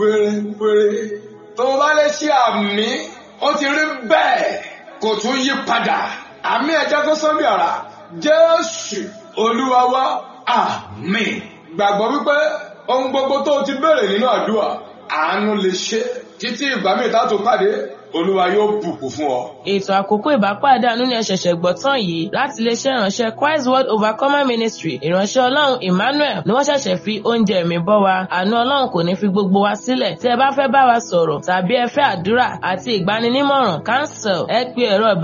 pérépéré tó o bá lè ṣe àmì ó ti rí bẹ́ẹ̀ kò tún yí padà àmì ẹ̀jẹ̀ tó sọ́bì àrà jésù olúwa wa àmín gbàgbọ́ wípé ohun gbogbo tó o ti béèrè nínú àdúrà àánú lè ṣe títí ìgbà míì tá a tó pàdé olúwa yóò bùkún fún ọ. ètò àkókò ìbápàdé àánú ni ẹ ṣẹ̀ṣẹ̀ gbọ́ tán yìí láti iléeṣẹ́ ìránṣẹ́ Christ World Overcomer Ministry ìránṣẹ́ ọlọ́run Emmanuel ni wọ́n ṣẹ̀ṣẹ̀ fi oúnjẹ ẹ̀mí bọ́ wa àánú ọlọ́run kò ní fi gbogbo wa sílẹ̀ tí ẹ bá fẹ́ bá wa sọ̀rọ̀ tàbí ẹ fẹ́ àdúrà àti ìgbaninímọ̀ràn cancel ẹ pe ẹ̀rọ ìbá